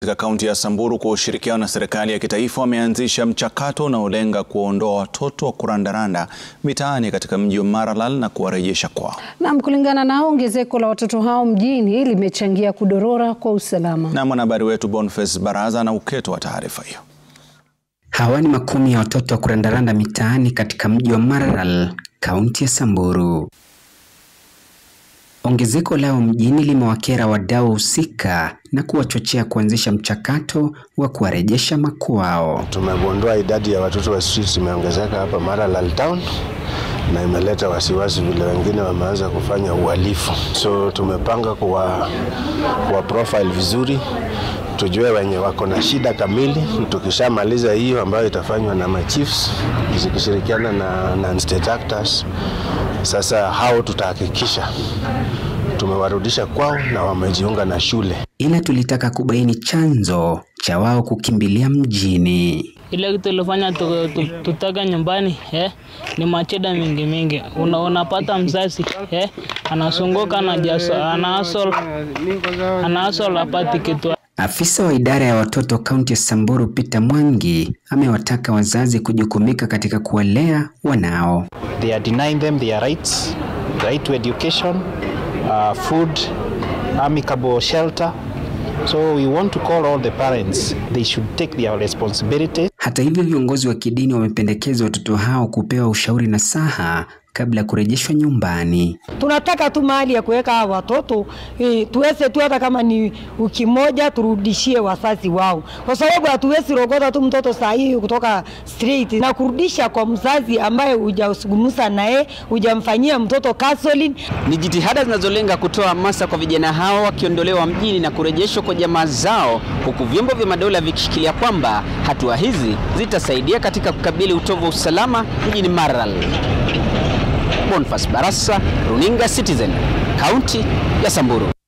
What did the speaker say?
katika kaunti ya Samburu kwa ushirikiano na serikali ya kitaifa wameanzisha mchakato unaolenga kuwaondoa watoto wa kurandaranda mitaani katika mji wa Maralal na kuwarejesha kwao. Naam, kulingana nao ongezeko la watoto hao mjini limechangia kudorora kwa usalama. Na mwanahabari wetu Boniface Baraza na uketo wa taarifa hiyo. Hawa ni makumi ya watoto wa kurandaranda mitaani katika mji wa Maralal, kaunti ya Samburu. Ongezeko lao mjini limewakera wadau husika na kuwachochea kuanzisha mchakato wa kuwarejesha makwao. Tumegundua idadi ya watoto wa streets imeongezeka hapa Maralal town na imeleta wasiwasi vile wengine wameanza kufanya uhalifu, so tumepanga kuwa, kuwa profile vizuri tujue wenye wako na shida kamili. Tukishamaliza hiyo ambayo itafanywa na machiefs zikishirikiana na, na state actors, sasa hao tutahakikisha tumewarudisha kwao na wamejiunga na shule. Ila tulitaka kubaini chanzo cha wao kukimbilia mjini. Ile kitu ilifanya tutoke nyumbani eh, ni macheda mingi mingi. Una, unapata mzazi eh, anasunguka anaasol anaasol apati kitu. Afisa wa idara ya watoto kaunti ya Samburu Peter Mwangi amewataka wazazi kujukumika katika kuwalea wanao. They are denying them their rights, right to education, uh, food, amicable shelter. So we want to call all the parents, they should take their responsibility. Hata hivyo, viongozi wa kidini wamependekeza watoto hao kupewa ushauri na saha kabla ya kurejeshwa nyumbani. Tunataka tu mahali ya kuweka hawa watoto e, tuweze tu hata kama ni wiki moja turudishie wazazi wao, kwa sababu hatuwezi rogota tu mtoto saa hii kutoka street na kurudisha kwa mzazi ambaye hujazungumza naye, hujamfanyia mtoto counseling. Ni jitihada zinazolenga kutoa hamasa kwa vijana hao wakiondolewa mjini na kurejeshwa kwa jamaa zao, huku vyombo vya madola vikishikilia kwamba hatua hizi zitasaidia katika kukabili utovu wa usalama mjini Maralal. Boniface Barasa, Runinga Citizen, kaunti ya Samburu.